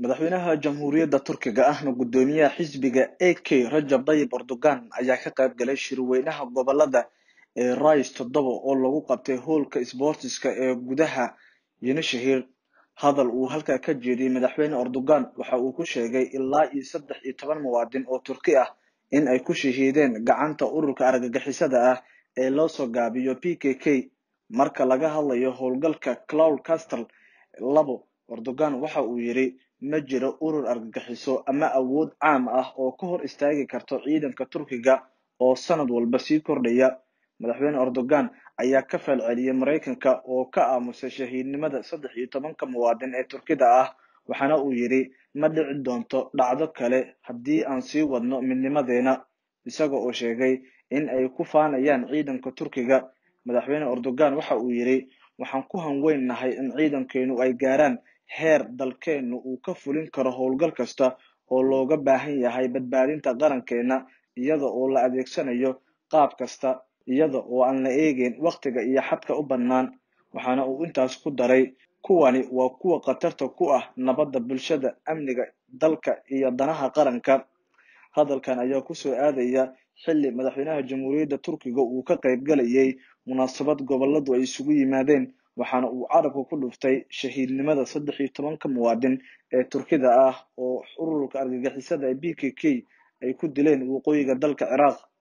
madaxweynaha jamhuuriyadda turkiga ahna guddoomiyaha xisbiga a k rajab tayyib erdogan ayaa ka qayb galay shirweynaha gobolada ee rais toddoba oo lagu qabtay hoolka sboortiska ee gudaha yenishahir hadal uu halkaa ka jeediyey madaxweyne erdogan waxa uu ku sheegay ilaa iyo saddex iyo toban muwaadin oo turki ah in ay ku shahiideen gacanta ururka argagixisada ah ee loo soo gaabiyo p k k marka laga hadlayo howlgalka cloud castle labo erdogan waxa uu yidhi ma jiro urur argagixiso ama awood caam ah oo ka hor istaagi karto ciidanka turkiga oo sanad walba sii kordhaya madaxweyne erdogan ayaa ka falceliyey maraykanka oo ka aamusay shahiidnimada saddex iyo tobanka muwaadin ee turkida ah waxaana uu yidhi ma dhici doonto dhacdo kale haddii aan sii wadno midnimadeena isaga oo sheegay in ay ku faanayaan ciidanka turkiga madaxweyne erdogan waxa uu yidhi waxaan ku hanweynahay in ciidankeenu ay gaaraan heer dalkeenu uu ka fulin karo howlgal kasta oo looga baahan yahay badbaadinta qarankeena iyada oo la adeegsanayo qaab kasta iyada oo aan la eegeyn wakhtiga iyo xadka u bannaan waxaana uu intaas ku daray kuwani waa kuwa khatarta ku ah nabadda bulshada amniga dalka iyo danaha qaranka hadalkan ayaa kusoo aadaya xilli madaxweynaha jamhuuriyadda turkiga uu ka qayb galayay munaasabad goboladu ay isugu yimaadeen waxaana uu carabka ku dhuftay shahiidnimada saddex iyo tobanka muwaadin ee turkida ah oo ururka argagixisada ee b k k ay ku dileen waqooyiga dalka ciraaq